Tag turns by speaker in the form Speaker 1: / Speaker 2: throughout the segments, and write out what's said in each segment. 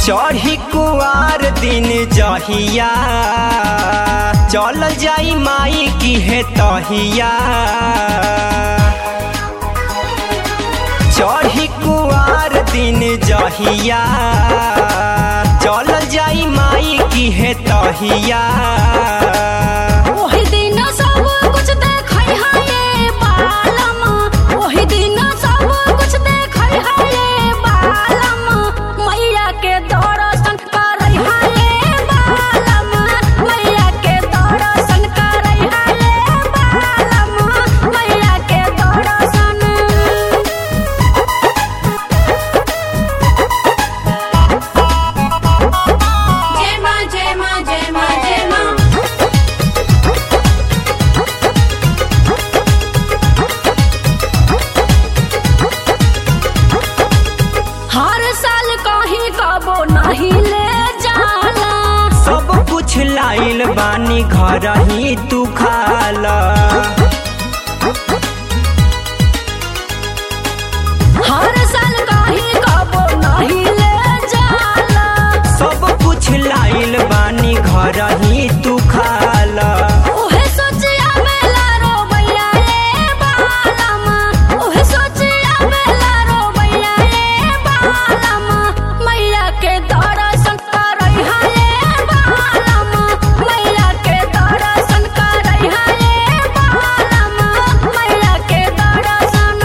Speaker 1: चढ़ी कुआर दिन जहिया चल जाई माई की है तहिया चढ़ी कुआर दिन जहिया चल जाई माई की है तहिया
Speaker 2: ओही दिन सब कुछ देखै हाये बालम ओही दिन सब कुछ देखै हाये बालम मैया के दर्शन करै हाये बालम मैया के दर्शन करै हाये बालम मैया के दर्शन
Speaker 3: जय माँ जय माँ जय माँ जय माँ
Speaker 2: हर साल कहीं कबो नहीं ले जाला
Speaker 1: सब कुछ लाइल बानी घर ही तू खाला
Speaker 2: हर साल कहीं कबो नहीं ले जाला
Speaker 1: सब कुछ लाइल बानी घर ही तू खाला
Speaker 2: ओहे सोचिया बेला रोबैया रे बालम ओहे सोचिया बेला रोबैया रे बालम मैया के दर्शन करै हाये बालम मैया के दर्शन करै हाये बालम मैया के दर्शन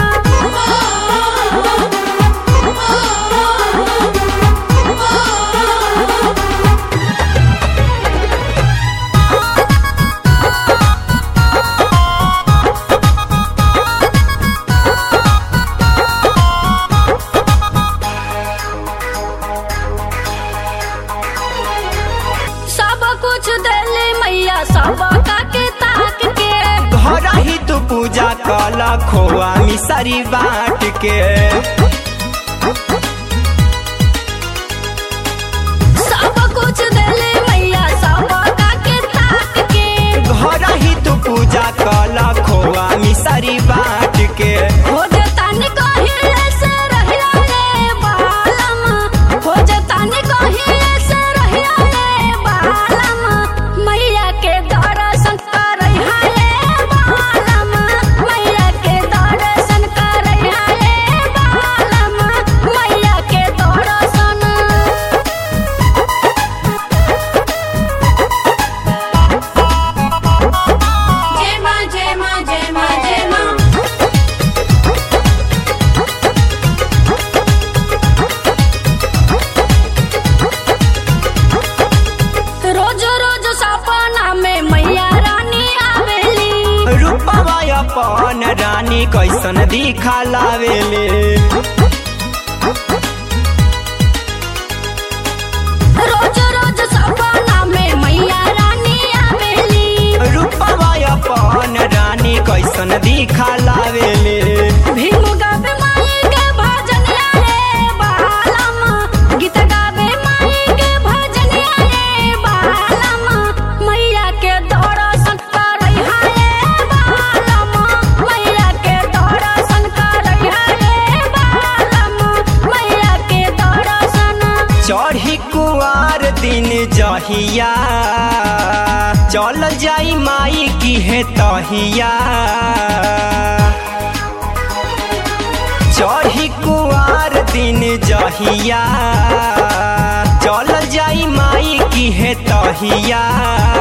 Speaker 2: सब कुछ देले मैया सब का के ताक के
Speaker 1: घर ही तू पूजा कला खोआ मिसरी बाट के
Speaker 2: सब कुछ देले मैया सब का के ताक के
Speaker 1: घर ही तू पूजा कला खोआ मिसरी बाट के
Speaker 2: हो जतानी कहीं से रहिया रे बालम हो जतानी कहीं से रहिया रे बालम मैया के दर्शन करै हाये बालम मैया के दर्शन करै हाये बालम मैया के दर्शन
Speaker 3: जय माँ जय माँ जय माँ जय माँ
Speaker 2: रोज रोज सपना में मैया रानी आवेली
Speaker 1: रूपवा अपन रानी कैसन दिखा लावेले
Speaker 2: रोज रोज सपना में मैया रानी आवेली
Speaker 1: रूपवा अपन रानी कैसन दिखा लावेले
Speaker 2: भीम गावे माई के भजनिया रे बालम गीत गावे माई के भजनिया रे बालम मैया के दर्शन करै हाये बालम मैया के दर्शन करै हाये बालम मैया के दर्शन
Speaker 1: चढ़ी कुआर दिन जहिया चल जाई माई की है तहिया चढ़ी कुआर दिन जहिया चल जाई माई की है तहिया